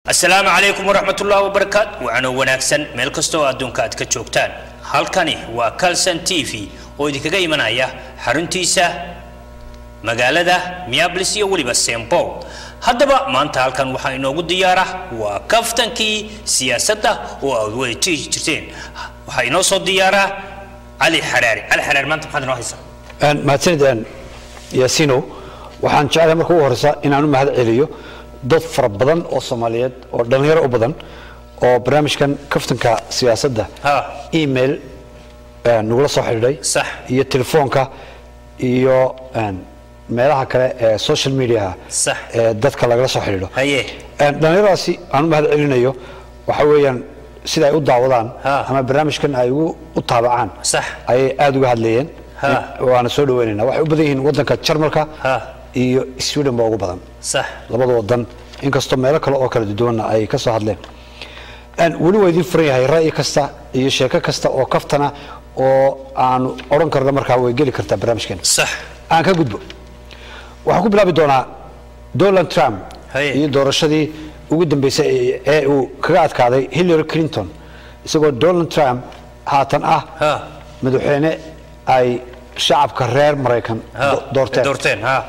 asalaamu calaykum waraxmat ullahi wabarakaat wacanoo wanaagsan meel kasta oo adduunka aad ka joogtaan halkani waa calson t v oo idinkaga imanaya xaruntiisa magaalada miables iyo weliba st paul haddaba maanta halkan waxaa inoogu diyaara waa kaftankii siyaasadda oo aad weytii jirteen waxaa inoo soo diyaaraa cali xaraari cali xaraari maanta maxaad inoo haysaa mahadsanid yaasinow waxaan jeclahay marka ugu horeysa inaan u mahad celiyo dad fara badan oo soomaaliyeed oo dhallinyaro u badan oo barnaamijkan kaftanka siyaasadda Ha. email nagula soo xidhiidhay Sax. iyo telefoonka iyo meelaha kale ee social mediaha Sax. ee dadka lagala soo xidhiidho haye dhallinyaradaasi aan u mahad celinayo waxa weeyaan sida ay u daawadaan Ha. ama barnaamijkan ay ugu u taabacaan Sax. ayay aada uga hadlayeen Ha. waana soo dhaweynayna waxay u badan yihiin waddanka jarmalka Ha. iyo sweden ba ugu badan sax labada wadan inkastoo meelo kale oo kala duwanna ay ka soo hadleen Een, weli waa idin furan yahay ra'yi kasta iyo sheeko kasta oo kaftana oo aanu odhan karno markaa way geli kartaa barnaamijkeena sax aan ka gudbo waxaan ku bilaabi doonaa donald trump Haye. iyo doorashadii ugu dambeysay ee- ee uu kaga adkaaday hillary clinton isagoo donald trump haatan ah ha madaxweyne ay shacabka reer maraykan ha do- doorteen doorteen ha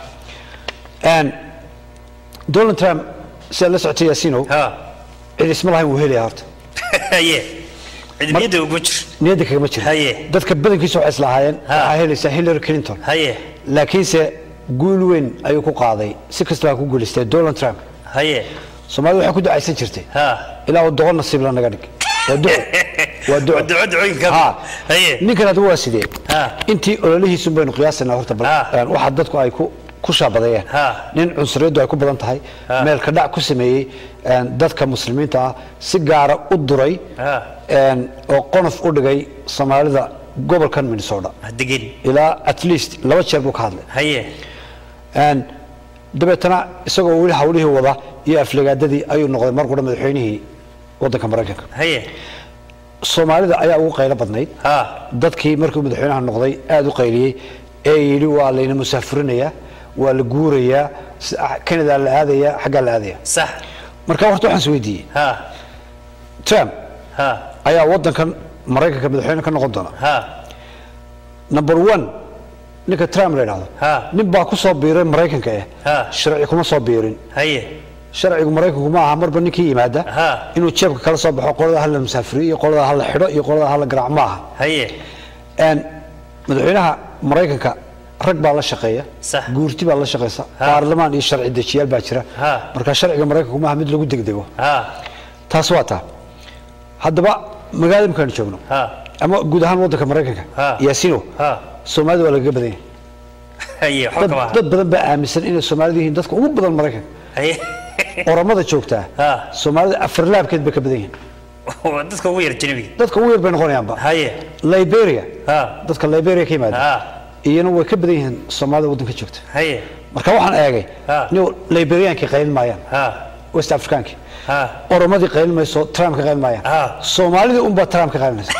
Een, donald trump sidaad la socotay yaasinow ha cid isma lahayn wuu helaya horta haye cidmiyadda ugu jir niyadda kagama jiro Haye. dadka badankiisa waxay islahaayeen Ha. waxaa helaysaa hillary clinton haye laakiinse guul weyn ayuu ku qaaday si kastaba ha ku guulaystay donald trump haye soomaalida waxay ku ducaysan jirtay ha ilaa uu doqon nasiib la naga dhig waa duco waa duco waa duco ducooyinka Ha. haye ninkan hadda waa sidee Ha. intii ololihiisun baynu qiyaasanaa horta bal Ha. een, waxa dadku ay ku ku shaabadeeyeen Ha. nin cunsuriyaddu ay ku badan tahay Ha. meel ka dhac ku sameeyey een, dadka muslimiinta ah si gaara u duray Ha. een, oo qonof u dhigay soomaalida gobolkan minnesota degin ilaa at least laba jeer buu ka hadlay haye Een, dabeetana isagoo weli hawlihii wada iyo aflagaadadii ayuu noqday mar qura madaxweynihii waddanka maraykanka haye soomaalida ayaa ugu qaylo badnayd ha dadkii markuu madaxweynaha noqday aada u qayliyey ee yidhi waa layna musaafurinayaa waa la guurayaa si- canada la aadayaa xaggaa la aadaya sax marka horta waxaan is weydiiyey ha trump ha ayaa waddankan maraykanka madaxweyne ka noqon doona ha number one ninka trump la yidhahdo Ha. nin baa ku soo biiray maraykanka eh Ha. sharci kuma soo biirin haye sharcigu maraykanku ma aha marba ninkii yimaada Ha. inuu jeebka kala soo baxo qolada hala musaafiriyo iyo qolada hala xidho iyo qolada hala garaac ma aha haye Een, madaxweynaha maraykanka rag baa la shaqeeya Sax. guurti baa la shaqeysa Ha. baarlamaan iyo sharci dejiyaal baa jira Ha. marka sharciga maraykanku maaha mid lagu degdego ha taas waa taa haddaba magaalada markaanu joogno ha ama guud ahaan waddanka maraykanka Ha. yaasino ha soomaalida waa lagaga badan yahay haye dad, waxba kama dad badan baa aaminsan inay soomaalidu yihiin dadka ugu badan maraykanka haye oramada joogtaa Ha. soomaalida afarlaabkeed bay ka badan yihiin waa dadka ugu yar janabiga dadka ugu yar bay noqonayaanba haye liberia ha dadka liberia ka yimaada ha iyana way ka badan yihiin soomaalida waddanka joogta haye marka waxaan eegay Ha. nin liberiyaankii qaylin maayaan ha west africaankii ha oromadii qaylin mayso trump ka qaylin maayaan Ha. soomaalidii unbaa trump ka qaylinaysa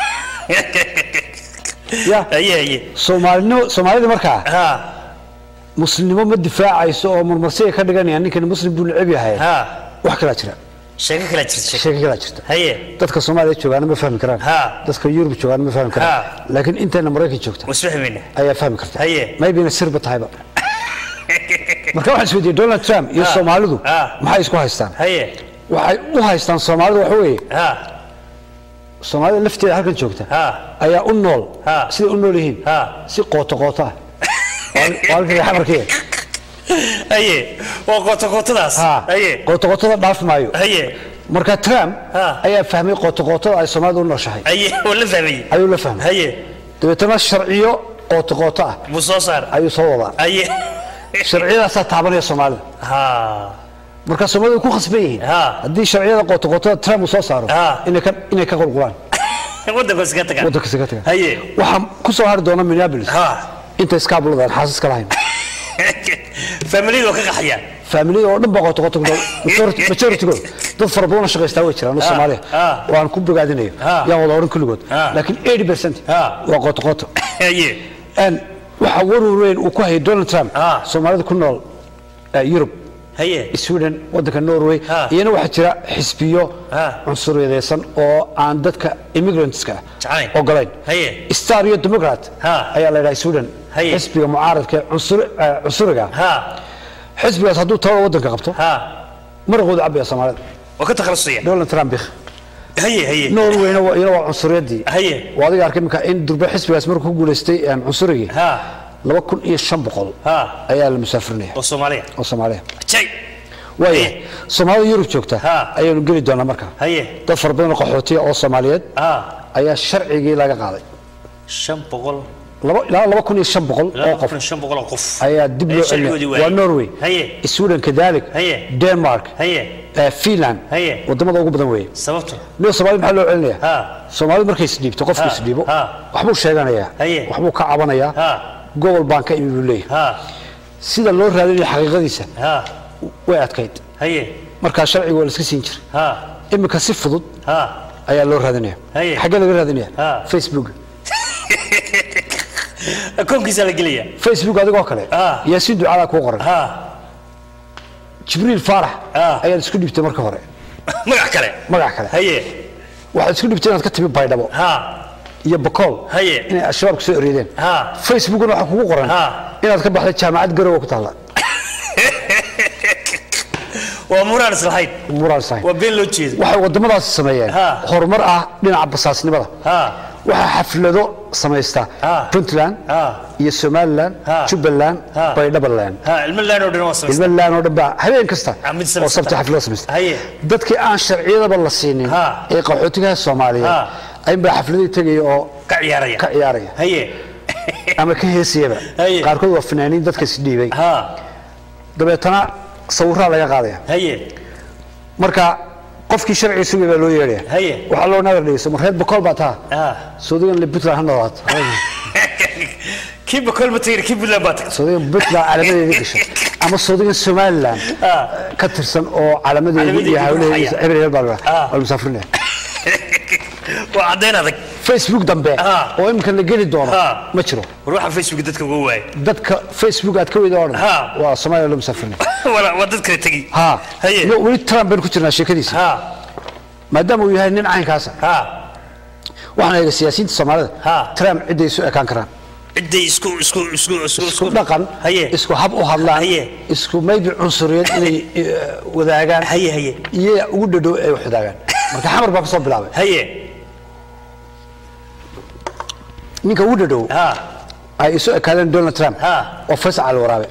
ya haye haye soomaalinimo soomaalidii markaa ha muslimnimo ma difaacayso oo marmarsiga ka dhiganayaan ninkani muslim buu neceb yahay ha wax kalaa jira sheeko kala jirta sheeko sheeko kalaa jirta haye dadka soomaaliya joogaana ma fahmi karaan Ha. dadka yurub joogaana ma fahmi karaan Ha. laakiin intayna maraykan joogta wasfaxmayna ayaa fahmi karta Haye. maybina sirba tahayba marka waxaan isweydiiyey donald trump iyo Ha. soomaalidu Ha. maxay isku haystaan haye waxay u haystaan soomaalidu waxa weeye ha soomaalida lafteeda halkan joogta Ha. ayaa u nool Ha. siday u nool yihiin Ha. si qooto qooto ah Waa- waa halkii xamarkii haye waa qoto qotadaas haye qooto qootada dhaaf maayo haye marka trump Ha. ayaa fahmay qooto qootada ay soomaalidu u nooshahay haye waa la fahmayey ayuu la fahmay haye dabeetana sharciyo qooto qooto ah buu soo saar ayuu soo wadaa haye sharciyadaasaa taabanaya soomaalida ha marka soomaalidu way ku khasban yihiin Ha. haddii sharciyada qooto qootada trump uu soo saaro Ha. inay ka inay ka qulqulaan waddankaas ka taga waddanka kaga tagaan haye waxaa ku soo hari doona minneapolis ha inta iskaabulada aan xaasaska lahayn familiyadu waa ka qaxayaan faamiliyada oo dhan baa qoto qoto ku nool majority majoritygood dad fara badan oo shaqaystaa way jiraan oo Ah, Soomaaliya ah. oo aan ku bogaadinayo Ah. yaan wada oran kulligood Ah. laakiin 80% Ah. waa qoto qoto haye and waxa warwar weyn uu ku hayay Donald Trump Ah. Soomaalida ku nool eh, Europe Haye. sweden wadanka norway Ha. iyana waxaa jira xisbiyo Ha. cunsuriyadeysan oo aan dadka immigrantska Jeclayn. ogolayn Haye. star iyo democrat Ha. ayaa la yidhaha sweden Haye. xisbiga mucaaradka ee cunsuri- eh, cunsuriga ha xisbigaas hadduu talada wadanka qabto ha maraqooda cabaya soomaalida waa ka takhalusaya donald trump bik haye haye norwayna waa- iyana waa cunsuriyadii haye waa adiga arkay imika in durbe xisbigaas markuu ku guulaystay em, cunsurigii ha laba kun iyo shan boqol ha ayaa la musaafirinaya oo soomaaliya oo soomaaliya jay waaya Haye. soomaalida yurub joogta Ha. ayaanu geli doonaa marka haye dad fara badan oo qaxootiya oo soomaaliyeed ha ayaa sharcigii laga qaaday shan boqol laba ilaa laba kun iyo shan boqol oo ilaa qof kun iyo shan boqol oo qof ayaa dib loo sharcigoodii celinaya waa waayey. norway haye sweden kadalik Haye. denmark haye eh, finland Haye. wadamada ugu badan weeye sababto niyo soomaalida maxaa loo celinaya ha soomaalidu markay isdhiibto qofku Ha. isdhiibo Ha. waxbuu sheeganayaa Haye. waxbuu ka cabanayaa ha gobol baan ka imi buu leeyahay ha sida loo raadinayo xaqiiqadiisa ha way adkayd haye markaa sharciga waa la iska siin jiray ha iminka si fudud ha ayaa loo raadinaya Haye. xaggee laga raadinaya Ha. facebook akoonkiisa la gelaya facebook adigoo kale Ha. yaasiin ducaadaa kuu qoran ha jibriil faarax Ha. ayaad isku dhibtay marka hore magac kale magac kale haye waxaad isku dhibtay inaad ka timi baydhabo ha iyo bakool Haye. inay al-shabaab kusoo eryadeen ha facebookna waxaa kugu qoran Ha. inaad ka baxday jaamacad garowe ku taalla waa muraan islahayn muraan sahay waa been loo jeedo waxay wadamadaasi sameeyeen Ha. horumar ah dhinaca basaasnimada ha waxaa xaflado samaysta Ha. puntland ha iyo somaliland Ha. jubbaland Ha. baydhabaland ha ilmo laan oo dhan waa samaysta ilmaland oo dhan baa habeen kasta Ah, mid oo samaysata. sabti xaflado samaysta Haye. dadkii aan sharciyadaba la siinin Ha. ee qaxootigaha soomaaliyeed Ha. aynbaa xafladii tegaya oo ka ciyaaraya ka ciyaaraya haye ama ka heesayaba Haye. qaarkood waa fanaaniin dadka isdhiibay ha dabeetana sawiraa laga qaadaya haye marka qofkii sharciga sugay baa loo yeedhaya Haye. waxaa loo nagar dhigaysa ma reer bakool baa taha ha soodagan le puntland ha noolaato kii bakool ma tagin kii buntland baa tagtay soodagan puntland calaamadeeda gasho ama soodagan somaliland ha ka tirsan oo calaamadeeda Calaamadeeda iyo hawlaheeda ruuxaya. hebel hebel baa la Ah. waa la musaafirinaya waa caddayn adag facebook dambe Ah. oo imika la geli doono Ah. ma jiro ruuxa facebook dadka uga waayay dadka facebook aad ka weyda oo dhan Ah. waa soomaaliya loo musaafirinaya wala waa dad kale tegi ha Haye. iyo weli trump baynu ku jirnaa sheekadiisa ha maadaama uu yahay nin caynkaasa ha waxaan eega siyaasiyiinta soomaalida Ha. trump cidday isu ekaan karaan ciday isku isku isku isku isku dhaqan haye isku hab u hadlaan Haye. isku maybe cunsuriyad inay eh, wadaagaan haye haye iyo ugu dhadhow ay wax wadaagaan marka xamar baa ka soo bilaabay haye ninka ugu dhadhow ha ay isu ekaadeen donald trump Ha. oo faysal cali waraabe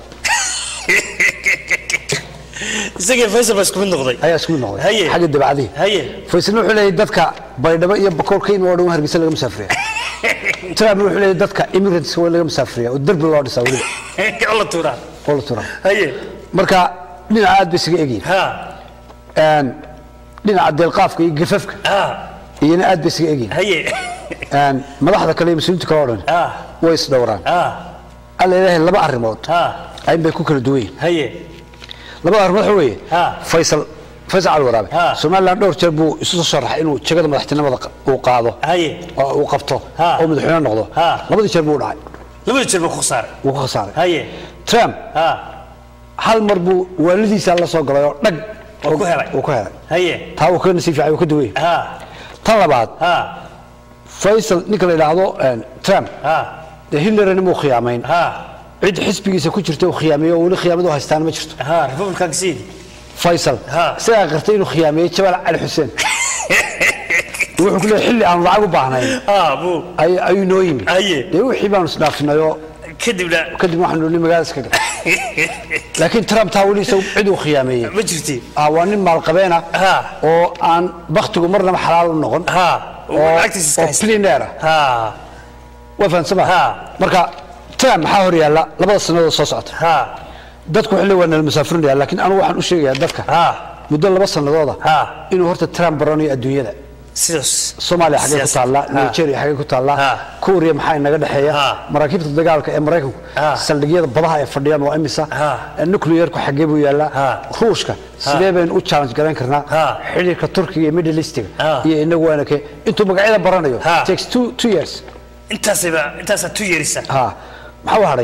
isagii faysal baa isku mid noqday ayaa isku mid noqday Haye. xagga dabacadihii haye faysalna wuxuu leeyahay dadka baydhabo iyo bakool ka imi oo dhan hargeysa laga musaafiriya trump wuxuu leeyahay dadka immigrants waa in laga musaafiriya oo derbi loo dhisaa weliba alla tuuraa oo la turaa haye marka dhinaca aad bay isaga egyihin ha Een, dhinaca deelqaafka iyo gafafka ha iyana aad bay isaga egyihin haye Een, madaxda kale iyo mas-uuliyiinta kale oo dhan ha way isdhowraan ha alla ilaahay laba arrimood ha ayn bay ku kala duwan yihin haye labada arrimood waxa weeye Ha. faysal faysal cali waraabe Ha. somaliland dhowr jeer buu isu soo sharaxay inuu jagada madaxtinimada qa- uu qaado haye oo uu qabto Ha. oo madaxweyne noqdo Ha. labadii jeer buu u dhacay labada jeer baa ku khasaaray wuu ku khasaaray haye trump ha hal mar buu waalidiisa la soo galay oo dhag Wuu ku helay. wuu ku helay haye taa uu ka nasiib fiican uu ka duway ha tan labaad ha faysal ninka la yidhaahdo een, trump ha dee hillarina muu khiyaamayn ha cid xisbigiisa ku jirta uu khiyaameeyo oo weli khiyaamadu haystaan ma jirto ha republican siidi faysal Ha. isagaa qartay inuu khiyaameeyey jabaal cali xuseen wuxuu ku leeyahay xilli aan lacag u baahnayn ha buu ay- ayuu noo yimi Haye. dee wixii baanu isdhaafinay oo kadibna kadib waxaanu ni magaalada iska gal laakiin trump taa weli isagu cid uu khiyaameeyey ma jirti ah waa nin maalqabeena Ha. oo aan baktigu marnaba xalaal u noqon ha oo lacagtiisa iska oo haysta billionaire ah ha waa fahansama Ha. marka trump maxaa hor yaalla labada sannadood soo socota ha dadku waxay leeyihin waa nala musaafirinaya laakiin anigu waxaan u sheegayaa dadka ha muddo laba sannadooda Ha. inuu horta trump baranayo adduunyada sidaas soomaaliya xaggee ku Siyaasad. taallaa Ha. nigeria xaggee ku taallaa Ha. kuuriya maxaa inaga dhexeeya Ha. maraakiibta dagaalka ee maraykanku Ha. saldhigyada badaha ay fadhiyaan waa imisa Ha. nuclearku xaggee buu yaallaa Ha. ruushka sidee baynu u challenge garayn karnaa Ha. xidhiirka turkiga iyo middle eastiga Ha. iyo inagu waana kee intuu magacyada baranayo Ha. takes two, two years intaasayba intaasaa tu yeerisa ha maxaa u hadhay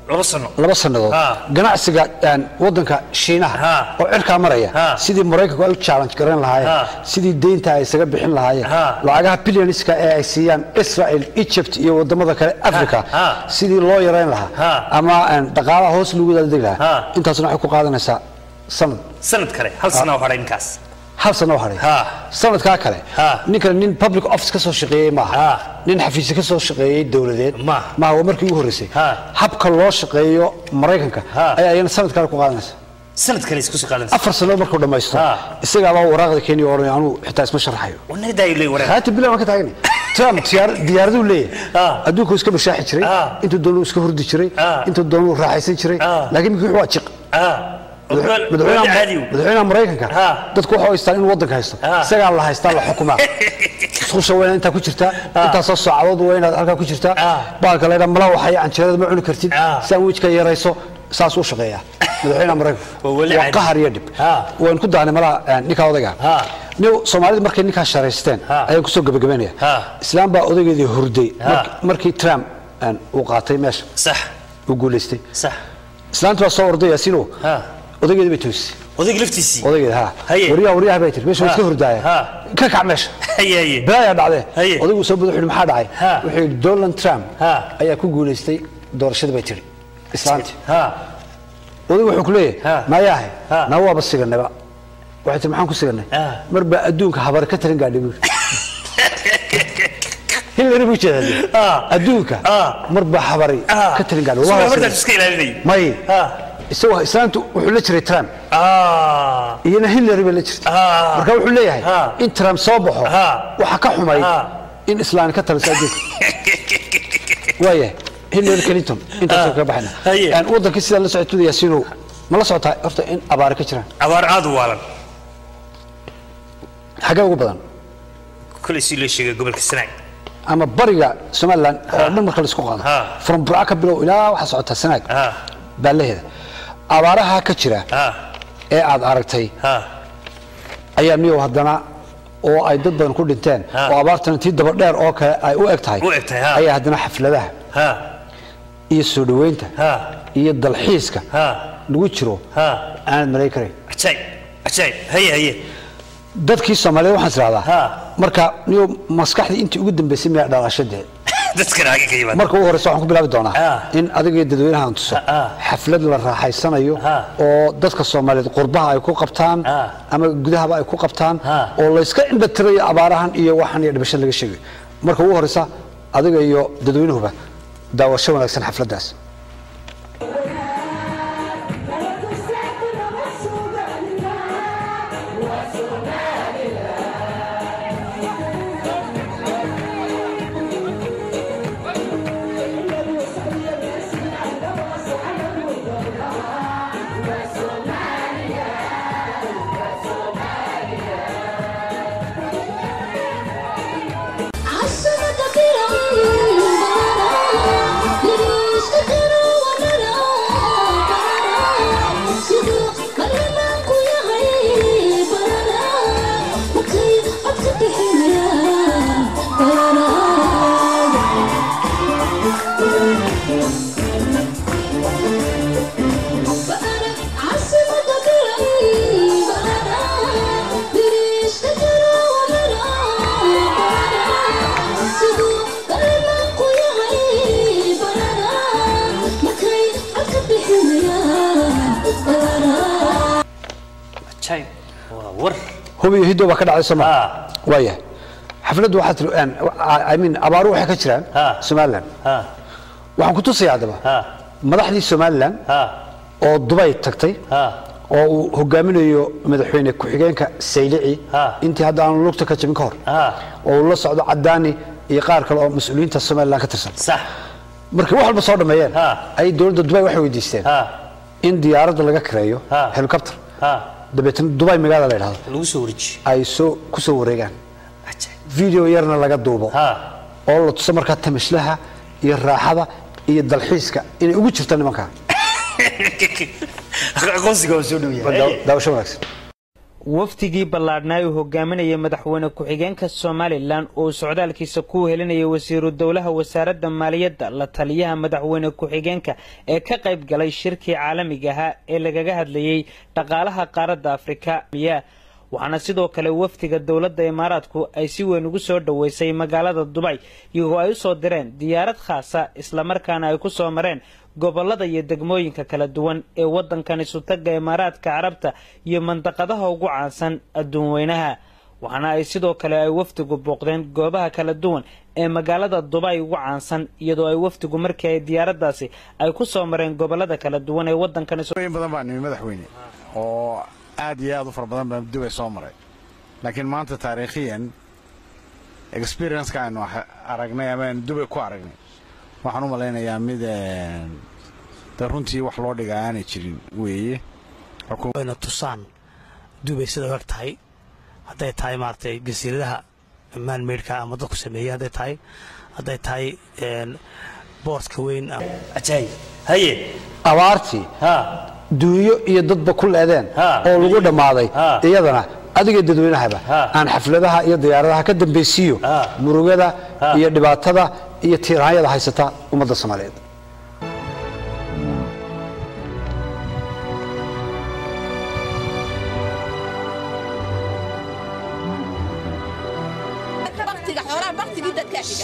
laba sano laba sannadood Ha. ganacsiga een, waddanka shiinaha Ha. oo cirkaa maraya Ha. sidii maraykanku ay u challenge garan lahaayeen Ha. sidii deynta ay isaga bixin lahaayeen Ha. lacagaha billioniska ee ay siiyaan israel egypt iyo wadamada kale africa Ha. sidii loo yarayn lahaa Ha. ama een, dhaqaalaha hoos lagu daadegi lahaa Ha. intaasna waxay ku qaadanaysaa sanad sanad kale hal sana oo hadhay ninkaas hal sano oo hadhay Ha. sanadkaa kale Ha. ninkan nin public office ka soo shaqeeyey maaha Ha. nin xafiisyo ka soo shaqeeyey dowladeed Maaha. maaha waa markii ugu horreysay Ha. habka loo shaqeeyo maraykanka Ha. ayaa iyana sanad kale ku qaadanaysa sanad kale isku soo qaadanaysa afar sano markuu dhammaysto Ha. isagaabaa waraaqda kenya odhanaya anuu xitaa isma sharaxayo wana daayo leey wareer haati bilan waan ka taagan trump diyaar- diyaaraduu leeyahay Ha. adduunku iska bashaaxi jiray Ha. intuu doonuu iska hurdi jiray Ha. intuu doonuu raaxaysan jiray Ha. laakiin miki waa jiq ah madaxweynaha caadi madaxweynaha maraykanka Ha. dadku waxay haystaan inuu waddanka haysto Ha. isagaa la haystaa la xukumaa isqusha waa inaad intaa ku jirtaa intaasoo saacadood waa inaad halkaa ku jirtaa Ha. baalka laydhaa mala waxay canjeerada ma cuni kartid Ha. sandwichka yarayso saas u shaqeeyaa madaxweynaha maraykanka Waa weli waa caadi. qahar iyo dhib Ha. waan ku dahnay malaha eh, ninkaa odayga Ha. nin soomaalida markay ninkaa sharaysteen Ha. ayaan kusoo gebagabeynaya Ha. islaam baa odaygeedii hurday Ha. mark- markii trump eh, uu qaatay meesha sax uu guulaystay sax islaantu waa soo orday yaasiino Ha. odaygeedii bay toosisay odayga laftiisii odaygeed ha Haye. waryaha waryaha bay tiri meesha waa Ha. iska hurdaaya Ha. ka kac meesha haye haye balaayaa dhacdee Haye. odaygu soo bada wuxuu yidhi maxaa dhacay Ha. wuxuu yidhi donald trump Ha. ayaa ku guulaystay doorashada bay tiri islaantii ha odaygu wuxuu ku Ha. leeyahay maayaahay Ha. na waaba siganaba waxay tiri maxaan ku siganay Ha. mar baa adduunka habari ka tarin gaadhay buuri hillary buu jeedaa Ha. adduunka Ha. mar baa habari Ha. ka tarin gaadhay Soo Waa martaas sigan. iska ilaalinay may Ha. isagoo islaantu wuxuu la jiray trump ah iyana hillary bay la jirtay Ha. marka wuxuu leeyahay Ha. in trump soo baxo Ha. waxa ka xumayd Ha. in islaani ka taliso adduunka waayahay hillary clinton intaasoo kaga baxayna Haye. Een, wadankii sidaa la socotay yaasiinow ma la socotaa horta in abaare ka jiraan abaar aad u waalan xagee ugu badan kulay si loo sheegay gobolka sanaag ama bariga somalilan oo dhan marka la isku qaado Ha. from burca ka bilow ilaa waxaa socotaa sanaag ha baalaheeda abaaraha ka jira ha ee aad aragtay ha ayaa miyow haddana oo ay dad badan ku dhinteen Ha. oo abaartana tii daba dheer oo kale ay u eg tahay U eg tahay, ha. ayaa haddana xafladaha ha iyo soo dhoweynta ha iyo dalxiiska ha lagu jiro ha aanad malayn karayn ajaayib ajaayib haye haye dadkii soomaaliyeed waxaan is Ha. idhahdaa marka niyo maskaxdii intii ugu dambaysay miyaa dhalashadee dadkan hage ka yimaada marka ugu horeysa waxaan ku bilaabi doonaa Ha. in adiga iyo dadweynahan tuso Ha. xaflad la raaxaysanayo Ha. oo dadka soomaaliyeed qurbaha ay ku qabtaan Ha. ama gudahaba ay ku qabtaan Ha. oo layska indhatirayo abaarahan iyo waxan iyo dhibasho laga sheegayo marka ugu horeysa adiga iyo dadweynuhuba daawasho wanaagsan xafladdaas عالسنة كبيرة ليش تكروا ونرى سيدو مرنا كويا غي برا وكي أبتك حميا برا بقرا عالسنة كبيرة برا ليش تكروا ونرى سيدو مرنا كويا غي برا وكي أبتك حميا برا ajaayib waa war hubiyo hiddo baa ka dhacday soo Ha. maa waayahay xafladdu waxaa tiri een, I mean abaaru waxay ka jiraan Ha. somalilan ha waxaan ku tusaya haddaba ha madaxdii somalilan ha oo dubay tagtay ha oo uu hogaaminayo madaxweyne ku-xigeenka saylici Ha. intii hadda aanu lugta ka jabin ka hor ha oo uu la socdo cadaani iyo qaar kale oo mas-uuliyiinta somalilan ka tirsan sax markay wax walba soo dhammeeyeen Ha. ayay dowladda dubay waxay weydiisteen ha in diyaaradda laga kireeyo Ha. helicopter ha dabeetana dubay magaalada la yidhahdo lagu soo wareejiyo ay soo ku soo wareegaan ajaayib video yarna laga duubo ha oo la tuso markaa tamashlaha iyo raaxada iyo dalxiiska inay ugu jirto nimankaa aqoonsiga waa soo dhow yahay Daaw- daawasho wanaagsan wafdigii ballaadhnaa uu hogaaminayay madaxweyne ku-xigeenka somalilan oo socdaalkiisa ku helinayay wasiiru dowlaha wasaaradda maaliyadda la taliyaha madaxweyne ku-xigeenka ee ka qayb galay shirkii caalamiga ahaa ee lagaga hadlayey dhaqaalaha qaaradda afrika waxaana sidoo kale wafdiga dowladda imaaraadku ay si weyn ugu soo dhoweysay magaalada dubay iyagoo ay u soo direen diyaarad khaasa islamarkaana ay ku soo mareen gobolada iyo degmooyinka kala duwan ee waddankan isutaga imaaraadka carabta iyo mandaqadaha ugu caansan adduun weynaha waxaana ay sidoo kale ay wafdigu booqdeen goobaha kala duwan ee magaalada dubay ugu caansan iyadoo ay wafdigu markii ay diyaaradaasi ay ku soo mareen gobolada kala duwan ee waddankan in badan baa nimi madaxweyne oo aad iyo aad u fara badan baa dubay soo maray laakiin maanta taariikhiyan experienceka aynu aragnay ama aynu dubay ku aragnay waxaan u malaynayaa mid de runtii wax loo dhigaa aanay jirin weeye wayna tusaan dubay sida u eg tahay hadday tahay maaragtay jasiiradaha maanmeydhka ama dadku sameeyey hadday tahay hadday tahay boortka weyn ajaayib haye abaartii ha duunyo iyo dadba ku leedeen Ha. oo lagu dhammaaday Ha. iyadana adiga dadweynahaba Ha. aan xafladaha iyo diyaaradaha ka dambaysiiyo Ha. murugada Ha. iyo dhibaatada iyo tiiraanyada haysata ummadda soomaaliyeed baktiga xoolaha baktigii dadkaa xiga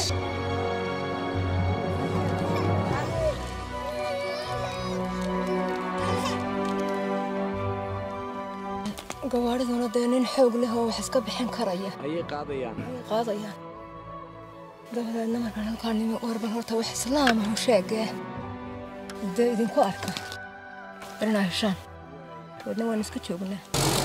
gabaariduna dee nin xoog leh oo wax iska bixin karaya ayay qaadayaan ayay qaadayaan dabadeedna markaan halkaan nimi warban horta wax islaam ah u sheegee dee idinku arka inaa heshaan dabeedna waan iska joognaa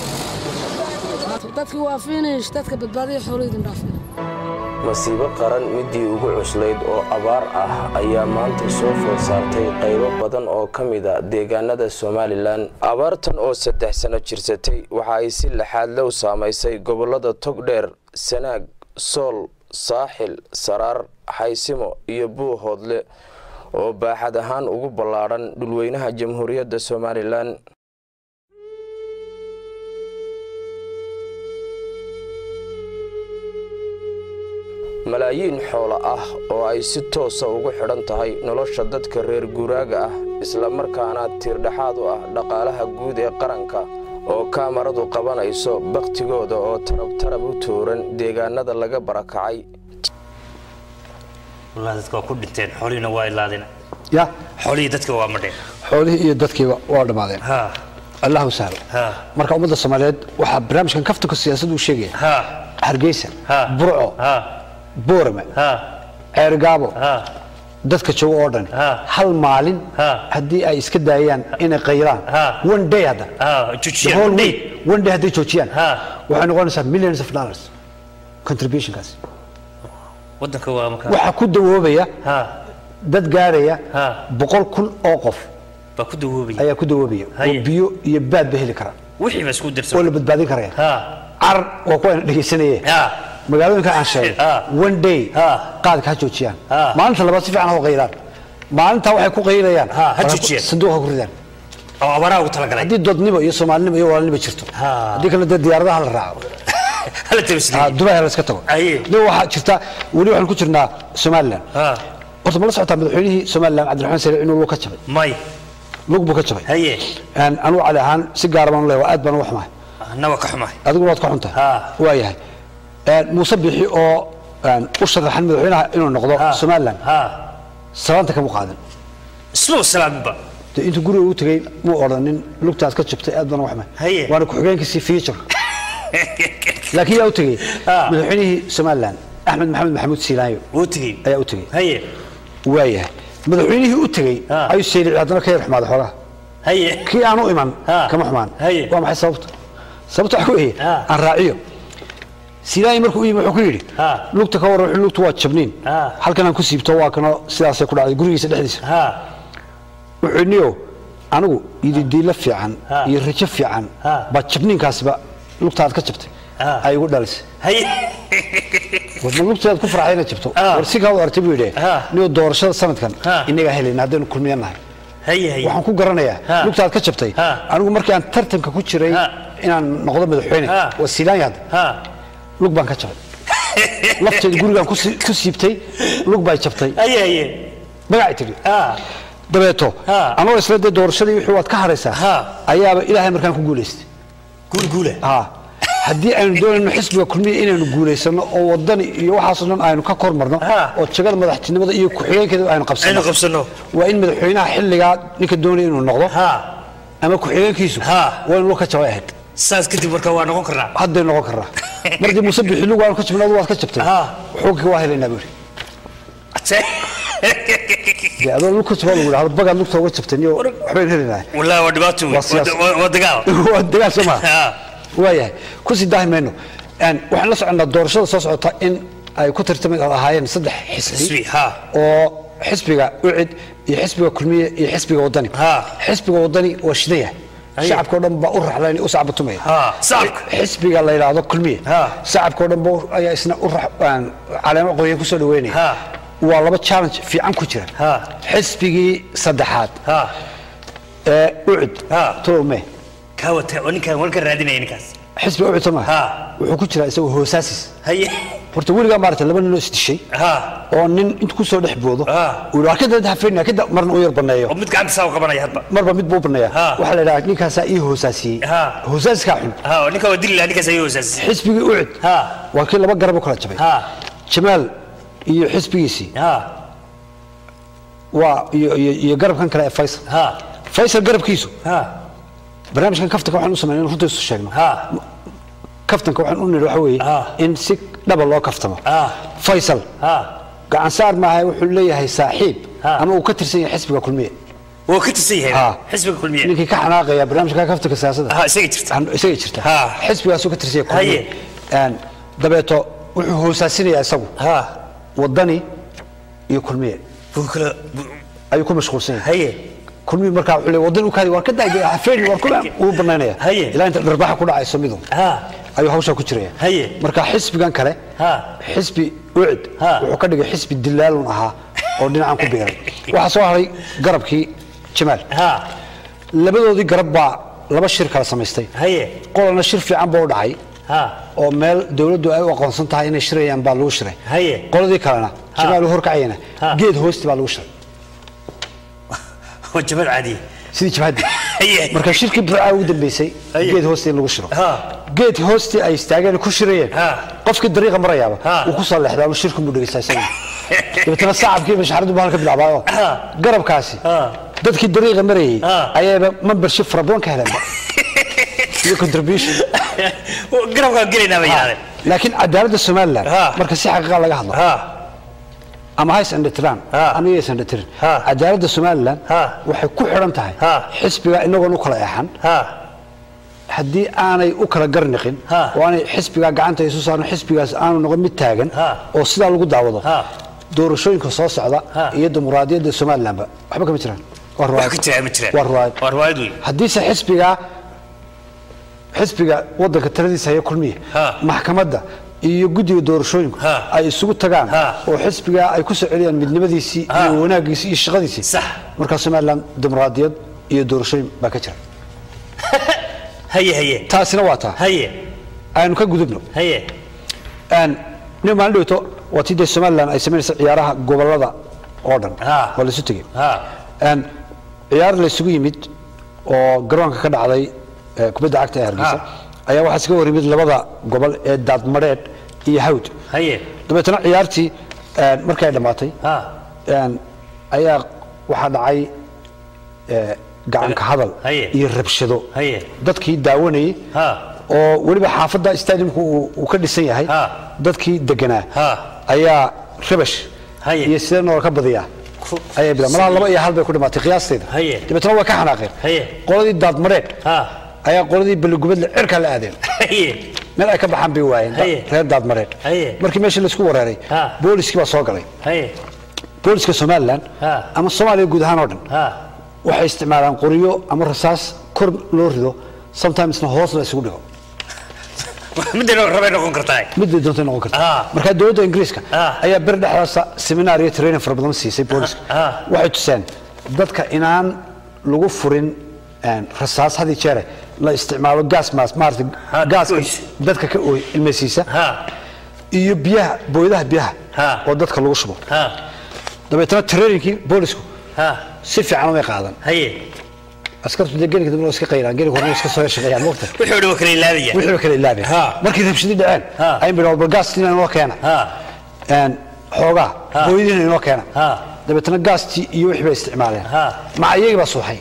dadkii waa finish dadka badbaadiya xoolo idin dhaafin masiibo qaran midii ugu cuslayd oo abaar ah ayaa maanta soo food saartay qaybo badan oo ka mida deegaanada somalilan abaartan oo saddex sano jirsatay waxa ay si laxaadle u saamaysay gobolada togdheer sanaag sool saaxil saraar xaysimo iyo buuhoodle oo baaxad ahaan ugu ballaadhan dhulweynaha jamhuuriyadda somalilan malaayiin xoolo ah oo ay si toosa ugu xidhan tahay nolosha dadka reer guuraaga ah islamarkaana tiirdhexaad u ah dhaqaalaha guud ee qaranka oo kaamaradu qabanayso bakhtigooda oo tarabtarab u tuuran deegaanada laga barakacay wallah dadka waa ku dhinteen xoolihiina waa ilaadeen ya xoolihii dadka waa madheen xoolihii iyo dadkiiba waa dhammaadeen ha allahu sahlo ha marka ummadda soomaaliyeed waxaa barnaamijkan kaftanka siyaasaddu u sheegaya ha hargeysa ha burco ha boorame ha ceergaabo ha dadka jooga oo dhan Ha. hal maalin Ha. haddii ay iska daayaan inay qayraan Ha. one day hadda ha The jujiyeen whole madhay week, one day hadday joojiyaan Ha. waxay noqonaysaa millions of dollars contributionkaas waddanka waa markaa waxaa ku dawoobaya ha dad gaaraya Ha. boqol kun oo qof baa ku dawoobaya ayaa ku dawoobaya oo Haye. biyo iyo baad ba heli kara wixii baa isku oo dirsan la badbaadin karaya ha carar waa kuwa ayna dhegaysanayee ha magaalooyinka aan sheegay Ha. one day Ha. qaadka ha joojiyaan Ha. maalinta labaad si fiican ha u qayraan maalintaa waxay ku qayrayaan Ha, ha waxay ku- joojiyaan. sanduuq ha ku ridaan oo abaaraha ugu talagalay haddii doodnimo iyo soomaalinimo iyo walaalnimo jirto Ha. haddii kale dee diyaaradaha la raaco hala Ha, tabasliye dubai ha la iska tago Aye. nin waxaa jirta weli waxaan ku jirnaa somalilan ha horta ma la socotaa madaxweynihii somalilan cabdiraxmaan sare inuu lug ka jabay may lug buu ka jabay haye Een, anugu cali ahaan si gaara baan u leeyahay aad baan uga xumahay anna waa ka xumahay adiguna waad ka xuntahay Ha. waa yahay Een, muuse bixi oo een, u sharaxan madaxweynaha inuu noqdo ha somalilan ha salaanta kama qaadan isma salaaminba dee intuu guriga u tegey muu odhanin lugtaas ka jabtay aad baan uga xumahay Haye. waana ku-xigeenkiisii future laakiin yaa u tegey Ha. madaxweynihii somalilan axmed maxamed maxamuud siilaanyo wuu tegey ayaa u tegey haye waayahay madaxweynihii u tegey Ha. ayuu seelici haddana ka yar xumaaday xoolaha haye kii aan u iman Ha. kama xumaan Haye. waa maxay sababta sababta waxa weeye Ha. aan raaciyo siilaanyi markuu u yimi wuxuu ku yidhi Ha. lugta ka waran wuxuu lugtu waa jabniin Ha. halkan aan ku siibto waa kano sidaasay ku dhacday gurigiisa dhexdiisa ha wuxuu niyo anigu ididiilo fiican Ha. iyo rajo fiican Ha. baa jabniinkaasiba lugtaad ka jabtay Ha. ay igu dhalisay haye warma lugtaad ku farxay inaad jabto Ha. war si kaa u artay buu yidhi Ha. niyo doorashada sanadkan Ha. inagaa helayna haddaynu kulmiyan nahay haye haye waxaan ku garanayaa Ha. lugtaad ka jabtay Ha. anigu markii aan tartanka ku jiray Ha. inaan noqdo madaxweyne Ha. waa siilaanya hadda ha lug baan ka jabay lafteeda gurigaan ku sii- ku siibtay lug bay jabtay haye haye magacay tidhi ha dabeeto Ha. anoo isla dee doorashadii wixii waad ka haraysaa Ha. ayaaba ilaahay markaan ku guulaystay guul guule ha haddii aynu doonayno xisbiga kulmiya inaynu guulaysano oo wadani iyo waxaasoo dhan aynu ka kor marno Ha. oo jagada madaxtinimada iyo ku-xigeenkeeda aynu aynu qabsano qabsano waa in madaxweynaha xilligaa ninka doonaya inuu noqdo ha ama ku-xigeenkiisu Ha. waa in lug ka jabay ahayd saas kadib marka waa noqon karnaa hadday noqon karnaa markii muuse bixi lug waanu ka jabnay adu waad ka jabtay Ha. xukunkii waa helaynaa buu yidhi dee adoo lug ka jabaa lagu yidhahdo bagaad lugta uga jabtay niyo waxbaynu helaynaa wallahi waa dhibaato wey Waa siyaas- Waa- waa dagaal waa dagaal soo maha ha waayahay ku sii daahi mayno Een, waxaan la soconnaa doorashada soo socota in ay ku tartami ahaayeen saddex xisbi Xisbi, ha. oo xisbiga ucid iyo xisbiga kulmiye iyo xisbiga wadani Ha. xisbiga wadani waa shidan yahay Aye. shacabka oo dhan baa u raxlayn u sacbatumaya Ha, shacabka. xisbiga la yidhaahdo kulmiye Ha. shacabka oo dhan ba ayaa isna u rax- aan caleemo qoyan kusoo dhaweynaya Ha. waa laba challenge fiican ku jira Ha. xisbigii saddexaad ha ee ucid Ha. tolome kaa wata oo ninkaan walka raadinaya ninkaas xisbiga ucid soo Ha. maha wuxuu ku jiraa isagoo hoosaasis haye horta weligaa maarata laba ninoo isdishay ha oo nin intu ku soo dhex boodo Ah. uu yidhi kada hafeynaya kada marna u yar baneeyo oo mid gacanta saa u qabanaya hadba marba mid buu baneeya Ah. waxaa la yidhaha ninkaasaa ii hoosaasiyey Ah. hoosaaskaa xun ha oo ninka waa dili lahaa ninkaas ayuu hosaasisay xisbigii ucid ha waa kii laba garab u kala jabay ha jamaal iyo xisbigiisii ha waa iyo iyo iyo garabkan kale ee faysal ha faysal garabkiisu ha barnaamijkan kaftanka waxaan u sameynay in runta isu sheegno ha kaftanka waxaan u nidhi waxa weeye Ah. in si dhaba loo kaftamo Ah. faysal ha gacan saar maaha wuxuu leeyahay saaxiib Ah. ama uu ka tirsan yahay xisbiga kulmiye wuu ka tirsan yahay Ha. xisbiga kulmiye ninkii ka xanaaqaya barnaamijka kaftanka siyaasadda ha isaga jirta Aan- isaga jirta Ha. xisbigaasuu ka tirsan yahay Haye. kulmiye Een, dabeeto wuxuu hoosaasinayaa isagu ha wadani iyo kulmiye buu kala buu- ayuu ku mashquulsan yahay haye kulmiye markaa wuxuu leeyahay wadani u kaadi war ka daagay hafeeni war kuma uu banaynaya Haye. ilaa inta dharbaaxa ku dhacayso midu ha ayuu hawshaa ku jiraya Haye. marka xisbigan kale Ha. xisbi ucid Ha. wuxuu ka dhigay xisbi dilaalun ahaa oo dhinacan ku biiray waxaa soo haray garabkii jamaal ha labadoodii garab baa laba shir kala samaystay haye qolana shir fiican baa u dhacay ha oo meel dawladdu ay u aqoonsan tahay inay shirayaan baa lagu shiray Haye. qoladii kalena Ha. jamaal uu horkacayana Ha. geed hoosti baa lagu shiray waa jabal caadiye sidii jabhadii Haye. marka shirkii burcaa ugu dambeysay Haye. geed hoosti in lagu shiro Ha. geed hoosti ay istaageen ku shirayeen Ha. qofkii dariiqa marayaaba Ha. uu ku soo leexdaa ama shirku mu dhegeysta isaga dabeetana sacabkii mashaxaradu baa halka bilaabaayo Ha. garabkaasi Ha. dadkii dariiqa marayay Ha. ayaaba membership fara badan ka heleen iyo contribution garabkaan gelaynaa bay yidhahdeen laakiin cadaaladda somaliland Ha. marka si xaqiiqa laga hadlo ha ama hays andhatiraan Ha. ama yays andhatirin Ha. cadaaladda somaliland Ha. waxay ku xidhan tahay Ha. xisbiga inagoon u kala eexan ha haddii aanay u kala garniqin Ha. oo aanay xisbigaa gacanta isu saaran xisbigaas aanu noqon mid taagan Ha. oo sidaa lagu daawado Ha. doorashooyinka soo socda Ha. iyo dimuqraadiyadda somalilandba waxba kama jiraan waa wax ruwaayad ka jira ma jiraan waa ruwaayad waa ruwaayad wey haddiise xisbigaa xisbiga wadanka taladiisa haya kulmiya Ha. maxkamadda iyo guddiga doorashooyinku Ha. ay isugu tagaan Ha. oo xisbigaa ay ku soo celiyaan midnimadiisii Ha. iyo wanaaggiisii iyo shaqadiisii Sax. markaa somaliland dimuqraadiyad iyo doorashooyin baa ka jira haye haye taasina waa taa haye aynu ka gudubno haye Een, nin maalin dhowto waa tii dee somaliland ay samaynaysa ciyaaraha gobolada oo dhan Ha. waa laysu tegey ha Een, ciyaar laysugu yimid oo garoonka ka dhacday ee, kubadda cagta ee hargeysa Ha. ayaa waxaa iskaga hor yimid labada gobol ee daadmadheedh iyo hawd haye dabeetana ciyaartii een, markii ay dhammaatay ha een, ayaa waxaa dhacay ee, gacanka hadal Haye. iyo rabshado haye dadkii daawanayey ha oo weliba xaafadda stadiumku uu uu ka dhisan yahay Ha. dadkii deganaa Ha. ayaa rabash Haye. iyo sidee noola ka badiyaa Ku- ayay bila malaha laba iyo hal bay ku dhimaatay qiyaasteeda Haye. dabeetana waa ka xanaaqeen Haye. qoladii daadmadheedh ha ayaa qoladii balligubadle cirkaa la aadeen haye meel ay ka baxaan bay waayeen da- Haye. reer daadmadheedh Haye. markii meeshii laisku wareeray Ha. booliskii baa soo galay haye booliska somaliland Ha. ama soomaaliya guud ahaan oo dhan ha waxay isticmaalaan qoryo ama rasaas kor loo rido sometimesna hoos la isugu dhigo midda rabay noqon kartaa midbay doontay noqon karta Ah. marka dowladda ingiriiska Ah. ayaa beri dhexdaasa seminar iyo training fara badan siisay booliska Ah. waxay tuseen dadka inaan lagu furin een, rasaas had iyo jeere la isticmaalo gaas maas maarata Ha, gaaska ooysa. dadka ka ooy ilmaysiisa ha iyo biyaha booyadaha biyaha Ha. oo dadka lagu shubo ha dabeetana traininkii boolisku ha si fiican umay qaadan haye askartu dee gelinka dambe waa iska qayraan gelinka horena waa iska soo shaqeeyaan mogta wixii oo dhan waa kala ilaabaya wixii ba kala ilaabeen Ha. markii rabshadi dhaceen Ha. ayay bidhaan bal gaas inaan inoo keena ha een xoogaa Ha. booyadiina inoo keena Ha. dabeetana gaastii iyo wixii bay isticmaaleen Ha. maca iyagii baa suuxay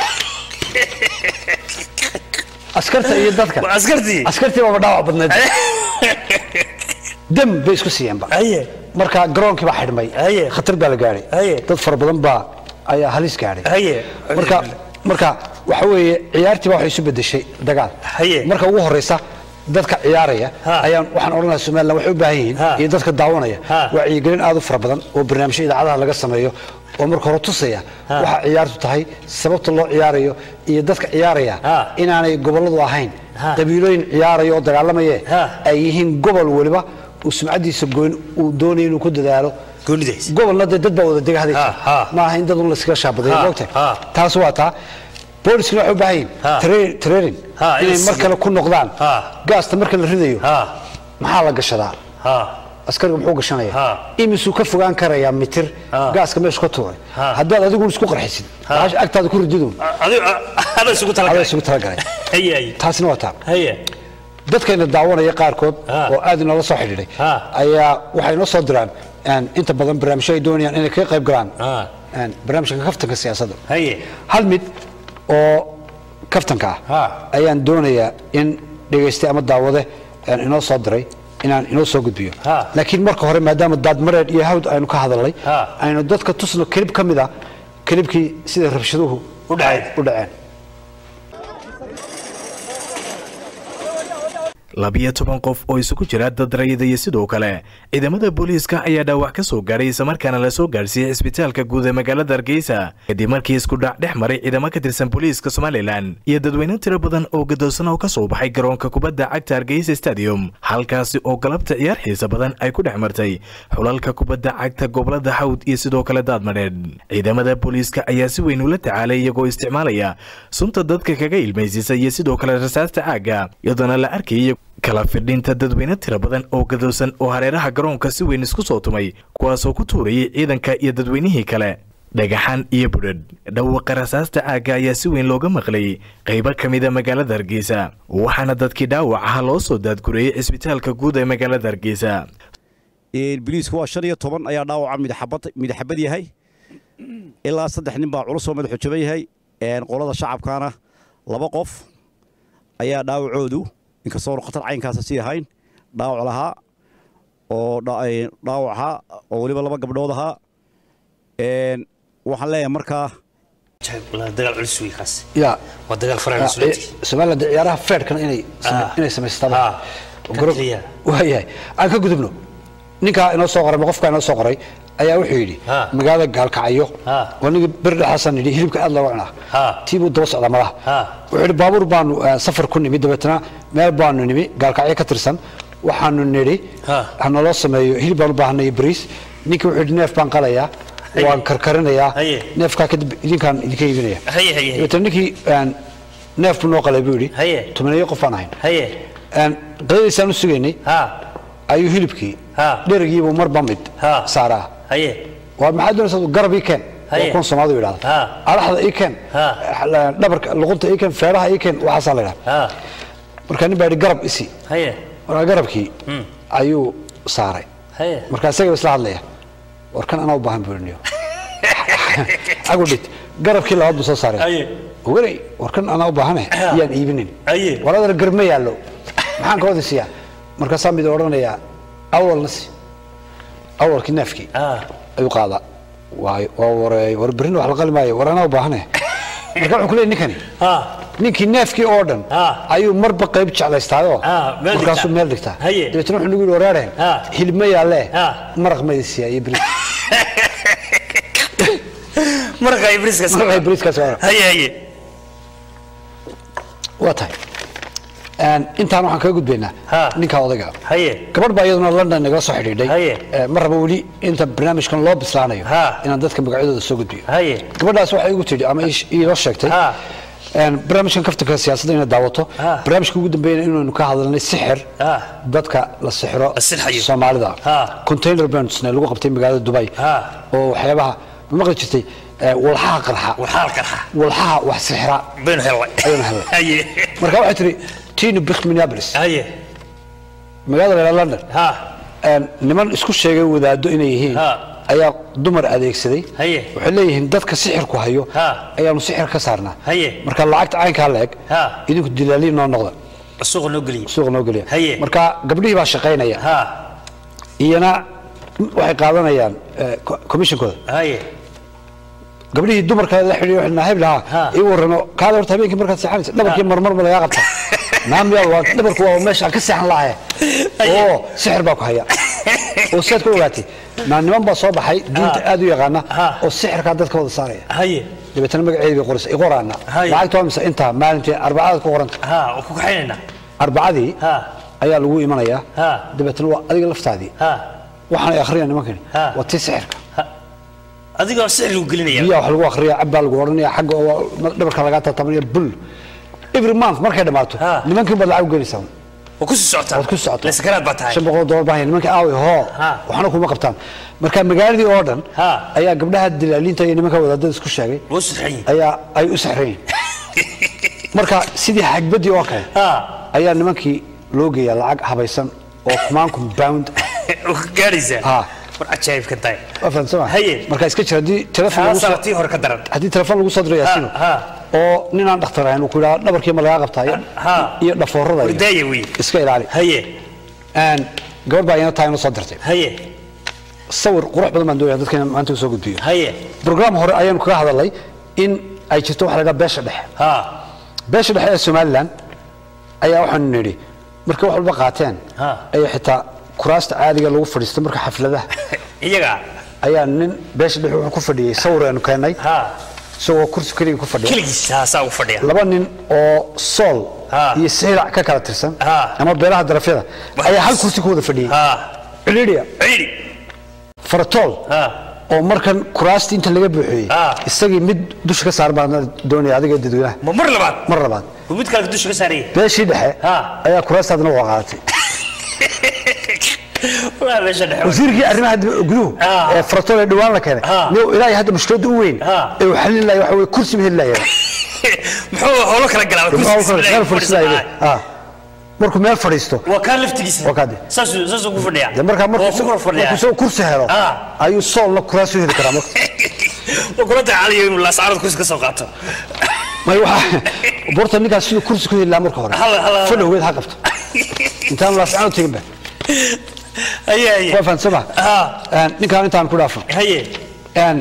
askarta iyo dadka Waa askartii askartii baaba dhaawac badnayd dam bay isku siiyeenba haye marka garoonkii baa xidhmay Haye. khatar baa la gaadhay Haye. dad fara badan baa ayaa halis gaadhay haye marka marka waxa weeye ciyaartii baa waxay isu bedeshay dagaal Haye. marka ugu horeysa dadka ciyaaraya Ha. ayaan waxaan odhanayaa somaliland waxay u baahan yihiin Ha. iyo dadka daawanaya Ha. wacyigelin aad u fara badan oo barnaamijyo idaacadaha laga sameeyo oo marka hore tusaya Ha. waxa ciyaartu tahay sababta loo ciyaarayo iyo dadka ciyaaraya Ha. inaanay gobolladu ahayn Ha. qabiilooyin ciyaaraya oo dagaalamaye Ha. ay yihiin gobol weliba uu sumcadiisa goyn uu doonayo inuu ku dadaalo goonidays gobolna dee dad baa wada dega hadaysa Ha, ha. ma aha in dad un layskaga shaabaday Ha, moogtahay ha. taas waa taa booliskana waxay u baahan yihiin Ha. tra- training Ha, in inay la mar siiyo. kale ku noqdaan Ha. gaasta marka la ridayo ha maxaa la gashadaa ha askariga muxuu gashanaya Ha. imisuu ka fogaan karayaa mitir Ha. gaaska meeshu ka tuuray Ha. haddaad adigu isku qarxisid Ha. bahasha agtaada ku rididun adigu ada isugu adaa talagalay isugu talagalay haye haye taasina waa taa haye dadkayna daawanaya qaarkood Ha. oo aad inoola soo xidhiidhay Ha. ayaa waxay noo soo diraan een, inta badan barnaamijyo ay doonayaan inay kaga qayb galaan Ha. een, barnaamijka kaftanka siyaasadda haye hal mid oo kaftanka Ha. ah ayaan doonayaa in dhegayste ama daawade een, inoo soo diray inaan inoo soo gudbiyo Ha. laakiin marka hore maadaama daadmareed iyo hawd aynu ka hadalnay Ha. aynu dadka tusno kelib ka mid a kelibkii sida rabshaduhu U dhaceen. u dhaceen labiyo toban qof oo isugu jira dad rayida iyo sidoo kale ciidamada booliiska ayaa dhaawac ka soo gaadhay islamarkaana la soo gaadhsiiyey cisbitaalka guud ee magaalada hargeysa kadib markii isku dhac dhex maray ciidamo ka tirsan booliiska somalilan iyo dadweyne tiro badan oo gadoosan oo ka soo baxay garoonka kubadda cagta hargeysa stadium halkaasi oo galabta ciyaar xiisa badan ay ku dhex martay xulalka kubadda cagta gobolada hawd iyo sidoo kale daadmadheedh ciidamada booliiska ayaa si weyn ula tacaalay iyagoo isticmaalaya sunta dadka kaga ilmaysiisa iyo sidoo kale rasaasta caagga iyadoona la arkayay kala fidhinta dadweyne tiro badan oo gadoosan oo hareeraha garoonka si weyn isku soo tumay kuwaasoo ku tuurayay ciidanka iyo dadweynihii kale dhagaxan iyo budhadh dhawaqa rasaasta caagga ayaa si weyn looga maqlayay qaybo ka mida magaalada hargeysa waxaana dadkii dhaawac aha loo soo daadgureeyey cisbitaalka guud ee magaalada hargeysa biliisku waa shan iyo toban ayaa dhaawaca midxabad midxabad yahay ilaa saddex nin baa culus oo madaxu jaban yahay qolada shacabkaana laba qof ayaa dhaawacoodu inkastoo khatar caynkaasa sii ahayn dhaawac lahaa oo dhaawac ahaa oo weliba laba gabdhood ahaa waxaan leeyahay markaa dagaal culus wey kaas ya waa dagaal faraha Ah, mas-uuliyiinta eh, somaliland dee ciyaaraha feerkana inay same- Ah. inay samaystaan Ah. Garo- Kaliya. waayahay aan ka gudubno ninkaa inoo soo qoray ama qofkaa inoo soo qoray ayaa wuxuu yidhi Ah. magaalada gaalkacyo Ah. waa ninkii beri dhexaasaan yidhi hilibka aad looga cunaa Ah. tii buu daba socdaa malaha Ah. wuxuu yidhi baabuur baanu eh, safar ku nimi dabeetana meel baanu nimi gaalkacyo ka tirsan waxaanu nidhi Ah. hanaloo sameeyo hilib baan u baahanay bariis ninkii wuxuu yidhi neef baan qalayaa Haye. waan karkarinayaa Haye. neefkaa kadib idinkaan idinka iibinaya haye haye haye dabeetana ninkii een, neef buu noo qalay buu yidhi Haye. tobaneeyo qof baan ahayn haye Een, qadadiisaan u sugaynay ha ayuu hilibkii Ha. dherigiibuu marba mid Ha. saaraa haye waa maxaa doonaysaa garab ii keen Haye. waa kuwan soomaalidu yidhahda Ha. alaxda ii keen Ha. dhabarka luqunta ii keen feeraha ii keen waxaasaa la yidhahda ha markaa nin baa yidhi garab isi haye markaa garabkii ayuu saaray haye markaa isaga isla hadlaya war kan anaa u baahan buu yidhi agudhit garabkii labaad buu soo saaray haye oganay war kan anaa u baahane iyaan iibinin Haye. waladana garab ma yaallo maxaan ka wada siiyaa markaasaa mid odhanayaa awalna si awalkii neefkii ha ayuu qaadaa waay waa wareey war berrina wax la qali maayo war anaa u baahane marka wuxuu ku leeyahy ninkani ha ninkii neefkii oo dhan Ah. ayuu marba qayb jeclaystaayoo Ah, meel markaasuu dhigtaa. meel dhigtaa Haye. dabeetana wuxuu nagu yidhi waraareen Ah. hilib ma yaallee Ah. maraq ma idin siiyaa iyo bris marqa ibriska maraqay briskaas waa haye haye waa tahay Een, intaan waxaan kaga gudbaynaa Ha. ninkaa odayga haye gabadh baa iyaduna london nagala soo xidhiidhay Haye. Eh, ma raba weli inta barnaamijkan loo bislaanayo Ha. inaan dadka magacyadooda soo gudbiyo haye gabadhaas waxay igu tidhi ama ii- iinoo sheegtay Ha. een, barnaamijkan kaftanka siyaasadda inaad daawato Ah. barnaamijka ugu dambeeyana inaynu ka hadalnay sixir Ah. dadka la sixiro La sixayo. soomaalida Ah. container bandsna lagu qabtay magaalada dubai Ah. oo waxyaabaha ma maqli jirtay ee, walxaha qarxa waxaa qarxa walxaha wax sixira baynu helnay Ayaynu helnay. haye marka waxay tiri tino bik minneapolis haye magaalada reer london ha een, niman isku sheegay wadaado inay yihiin Ha. ayaa dumar adeegsaday Haye. waxay leeyihiin dadka sixirku hayo Ha. ayaanu sixir ka saarnaa Haye. marka lacagta caynkaa la eg Ha. idinku dilaaliin noo noqda suuqa noo geliye suuqa noo geliya Haye. marka gabdhihii baa shaqaynaya ha iyana waxay qaadanayaan eh, co- commissionkooda haye gabdhihii dumarka la xidhiyo waxay nahay Ha. lahaa ii warrano kaada horta habeenkii markaad seexanaysa dhabarkii marmar ba lagaa qabta naamiyaa waa dhabarku waa meesha aan ka seexan lahaye oo sixir baa ku haya oo saad ku ogaatay naa niman baa soo baxay diinta aad u yaqaana Ha. oo sixirkaa dadka wada saaraya haye dabeetana magaceedi bay qoraysa i qoraana Haye. lacagta waa mise intaa maalintii arbacadaad ku qoranta ha oo ku kaxaynaynaa arbacadii ha ayaa lagu imanayaa Ha. dabeetana waa adiga laftaadii ha waxaanay akhriyaan nimankani Ha. waa tii sixirka adigoo sixir lagu gelinaya biyaha wax lagu akhriya cabbaa lagu odhanaya xagga oo dhabarka lagaa tatabanaya bul every month markay dhammaato Ha. nimankii baad lacag u gelinaysaa waa ku sii socotaa waad ku socotaa laskaraad baa tahay shan boqol oo dollar baa haya nimanka aaway hoo Ha. waxna kuma qabtaan marka magaaladii oo dhan Ha. ayaa gabdhaha dilaaliinta iyo nimanka wadaadada isku sheegay wuu sixran yihin ayaa ay u saxrayn marka sidii xagbadii oo kale ha ayaa nimankii loo geeyaa lacag habaysan oo kumaan compound oo ka gaadhaysaa Ha. war cajaa'ibkan tahay waa fahamsama Haye. marka iska jira haddii telefon lagu taasaa soo tii hore ka daran haddii telefon lagu soo diro yaasiino Ha, ha. oo ninaan dhakhtar ahayn uu ku yidhaha dhabarkii ma lagaa qabtaa iyo- Ha. iyo dhafoorada iyo- wardaaya wey iska ilaali haye Een, gabadh baa iyana taa inoo soo dirtay haye sawir qurux badan baan doonaya dadka inaan maanta u soo gudbiyo haye brograam hore ayaanu kaga hadalnay in ay jirto waxa la yidhaha beesha dhexe ha beesha dhexe ee somalilan ayaa waxaanu nidhi markay wax walba qaateen Ha. ayaa xitaa kuraasta caadiga lagu fadhiisto marka xafladaha iyaga ayaa nin beesha dhexe wuxuu ku fadhiyey sawir aanu keennay ha isagoo kursi keliga ku fadhiya keligiis haasaa u fadhiya laba nin oo sool Ha. iyo saylac ka kala tirsan Ha. ama beelaha darafyada ayaa hal kursi ku wada fadhiyey ha ciliidhiya ciidi faratool ha oo markan kuraasti inta laga buuxiyey Ha. isagii mid dusha ka saar baan doonaya adiga dadweynaha ma mar labaad mar labaad ma mid kale dusha ka saaraya beeshii dhexe Ha. ayaa kuraastaadna waa qaadatay waa meesha dhexe wasiirkii arrimaha dib- guduhu Ha. ee faratool ee dhawaan la keenay Ha. niyow ilaahay hadda mushkiladda u weyn Ha. ee uu xalin lahay waxa weye kursi ma heli lahaya muxuu howlo kala galaa meel fadhiisanaya Ha. markuu meel fadhiisto waa kaa laftigiisa Waa kaa de. saasuu saasuu ku fadhiyaa dee markaa Waa ku markuu kor fadhiyaa markuu soo kursi helo Ha. ayuu soolna kuraas u heli karaa marka waa kula tacaalayo inuu laasaarada kursi ka soo qaato may waxa borta ninkaas siduu kursi ku heli lahaa marka hore Hala- hala- fadhowgeed ha qabto intaan laascaan u tegin ba haye haye waa fahansama ha ninkaan intaan ku dhaafo haye Een,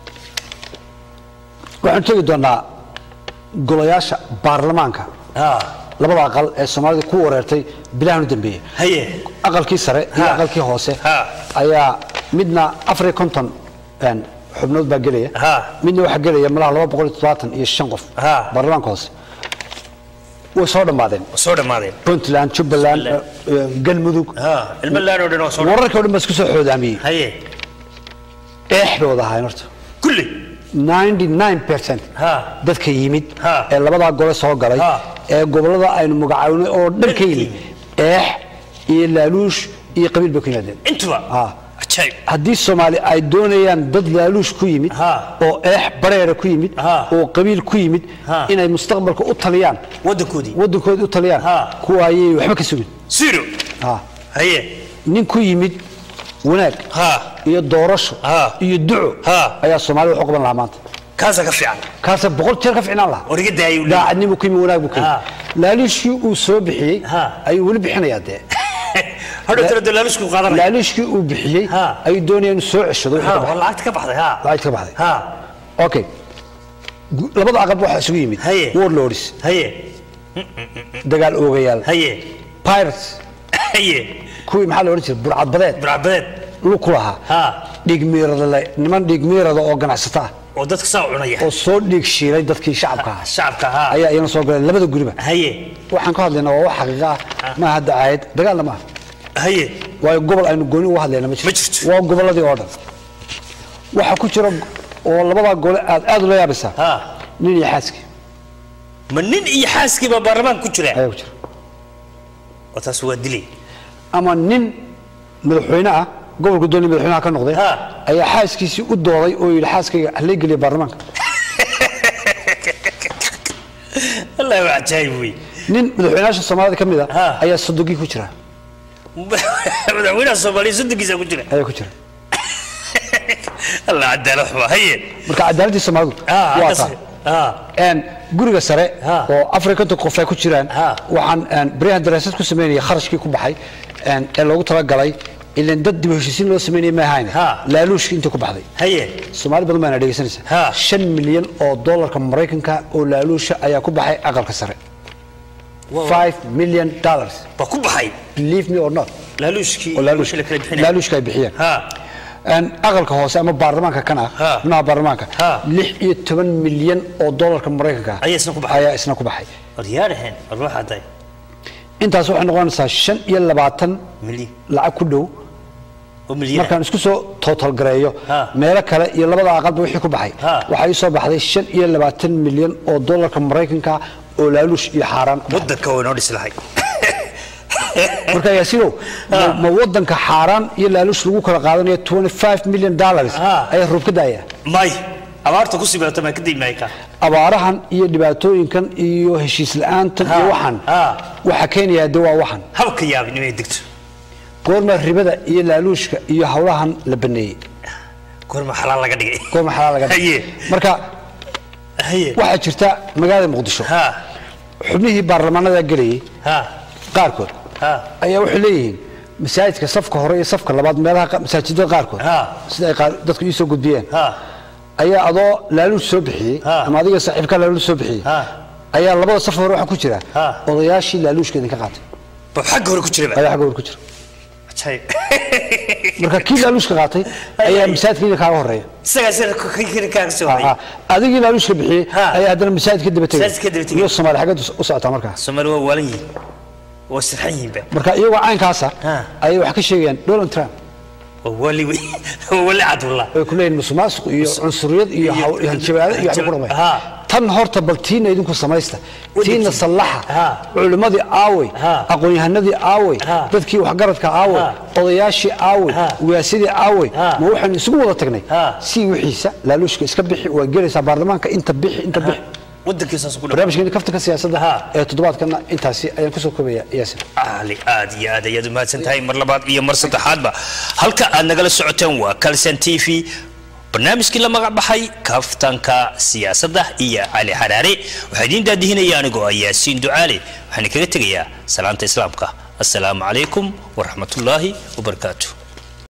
waxaan tegi doonaa golayaasha baarlamaanka ha labada aqal ee soomaalida ku wareertay bilahan u dambeeyey haye aqalkii sare iyo Ha. aqalkii hoose Ha. ayaa midna afar iyo konton een, xubnood baa gelaya Ha. midna waxaa gelaya malaha laba boqol iyo toddobaatan iyo shan qof Ha. baarlamaanka hoose way soo dhammaadeen waa soo dhammaadeen puntland jubbaland Jubbaland. eh, eh, galmudug ha ilmo laan oo dhan waa soo wararkii o dhan baa isku soo xoodaamiyey haye eex bay wada ahaayeen horta kulli 99% ha dadka yimid Ha. ee labadaa gole soo galay Ha. ee gobolada aynu magacaabnay oo dhan ka yimid eex iyo laaluush iyo qabiil bay ku yimaadeen intuba Ha. ajaayib haddii soomaali ay doonayaan dad laaluush ku yimid Ha. oo eex bareera ku yimid Ha. oo qabiil ku yimid Ha. inay mustaqbalka u taliyaan waddankoodii waddankooda u taliyaan Ha. kuwa ayay waxba ka sugin zero Ha. haye nin ku yimid wanaag ha iyo doorasho Ha. iyo duco Ha. ayaa soomaalida wax u qaban lahaa maanta kaasaa ka fiican kaasa boqol jeer ka ficnaan lahaa war iga daayay daacadnimu ku yimi wanaag buu ku yimi Ha. laaliishkii uu soo bixiyey Ha. ayuu weli bixinayaa dee hadhow tira dalaalusku qaadanaya laaliishkii uu bixiyey Ha. ayuu doonaya inuu soo ceshado wixii ha ka waa baxay. lacagta ka baxday ha lacagta ka baxday ha okay Gu- labada aqab waxaa isugu yimid Haye. warlords haye dagaal oogayaal haye pirates haye kuwii maxaa la odhan jiray burcadbadeed burcadbadeed lug ku lahaa ha dhiigmiirada le niman dhiigmiirada oo ganacsata ah oo dadka saa u cunaya oo soo dhiig shiilay dadkii shacabka ahaa shacabka ha ayaa iyana soo galeen labada guriba haye waxaan ka hadlaynaa waa wax xaqiiqa ah maaha dacaayad dagaalna maaha haye waayo gobol aynu gooni uga hadlayna ma Ma jirto jirto. waa gobolladii oo dhan waxaa ku jira oo labadaa gole aad aad ula yaabaysaa ha nin iyo xaaskii ma nin iyo xaaskiiba baarlamaanka ku jira ayaa ku jira oo taas waa dilay ama nin madaxweyne ah gobolka doonay madaxweynaha ka noqday Ha. ayaa xaaskiisii u dooday oo yidhi xaaskayga halay geliya baarlamaanka wallahi waa cajaayib wey nin madaxweynayaasha soomaalida ka mid a Ha. ayaa sodogii ku jira madaxweynaha soomaaliya soddonkiisa ku jira ayaa ku jira allah cadaalad xumaa haye marka cadaaladii soomaalidu Ah, waa halkaas- taa ah, Een, guriga sare Ha. oo afar iyo konton qof ay ku jiraan Ha. waxaan een, baryahan daraasad ku sameynaya kharashkii ku baxay een, ee loogu talagalay ilan dad dib u heshiisiin loo sameynaya ma ahayn Ha. laaluushkii intii ku baxday haye soomaali badan baana dhegeysanaysa Ha. shan milyan oo dollarka maraykanka oo laaluusha ayaa ku baxay aqalka sare five million dollars ba ku baxay believe me or not laaluushkii oo laaluushka wixii la kala bixinaya laaluushka ay bixiyeen ha Een, aqalka hoose ama baarlamaanka kan ah Ha. xubnaha baarlamaanka Ha. lix iyo toban milyan oo dollarka maraykanka ah Ayaa isna ku baxay. ayaa isna ku baxay waryaadhahen war waxaa tahay intaas waxay noqonaysaa shan iyo labaatan milyan lacag ku dhow oo milyan markaan isku soo total gareeyo Ha. meelo kale iyo labada aqalba wixii ku baxay Ha. waxaa ii soo baxday shan iyo labaatan milyan oo dollarka maraykanka oo laaluush iyo xaaraan ku baxay. waddanka waa inoo dhis lahay marka yaasiinow ma- ma wadanka xaaraan iyo laaluush lagu kala qaadanayo 25 million dollars Ha. ayaa roob ka daaya may abaarta ku sibeeto maa kadib mayka abaarahan iyo dhibaatooyinkan iyo heshiis la'aantan iyo Ha. waxan Ha. waxa keenaya de waa waxan habka yaabinimay degto goorma ribada iyo laaluushka iyo hawlahan la baneeyey goorma xalaal laga dhigay goorma xalaal laga dhigay? Haye. marka haye waxaa jirta magaalada muqdisho ha xubnihii baarlamaanada gelayay ha qaarkood ha ayaa waxay leeyihiin masaajidka safka hore iyo safka labaad meelaha qa- masaajidada qaarkood Ha. sida ay qaar- dadku ii soo gudbiyeen ha ayaa adoo laaluush soo bixiyey Ha. ama adiga saaxiibka laaluush soo bixiyey Ha. ayaa labada saf hore waxaa ku jira Ha. odayaashii laaluushka idinka qaatay ba xagga hore ku jira ba ayaa xagga hore ku jira cajaayib marka kii laaluushka qaatay ayaa masaajidka idin kaaga horeeya isagaa sida kaaga soo Ha, hayay ha. adigii laaluushka bixiyey Ha. ayaa haddana masaajidka daba tegay Masaajidka daba tegay. iyo soomaali xaggeed u socotaa markaas soomaali waa waalan yihiin waa sirxan yihiin ba marka iyagoo caynkaasa Ha. ayay wax ka sheegayaan donald trump waa wali wey waa wali cadwallah way ku leeyihin musuqmaasuq iyo cunsuriyad iyo iyo- haw- iyo hanjabaado iyo waxba ku dhamay Ha. tan horta bal tiina idinku samaysta tiina sallaxa Ha. culimmadii aawey Ha. aqoon-yahanadii aawey Ha. dadkii waxgaradka aawey Ha. odayaashii aawey Ha. ugaasidii aawey Ha. ma waxaynu isugu wada tagnay Ha. si wixiisa laaluushka iska bixi waa gelaysaa baarlamaanka inta bixi inta bixi waddankiisaas ku dhan barnaamijkeeni kaftanka siyaasadda Ha. ee toddobaadkana intaasi ayaan kusoo koobaya yaasin ali aad iyo aad ayaad umahadsan tahay mar labaad iyo mar saddexaadba halka aad nagala socoteen waa calson t v barnaamijkii la magac baxay kaftanka siyaasadda iyo cali xaraare waxaa idiin daadihinaya anigoo ah yaasiin ducaale waxaan kaga tegayaa salaanta islaamka assalaamu calaykum waraxmatullaahi wabarakaatu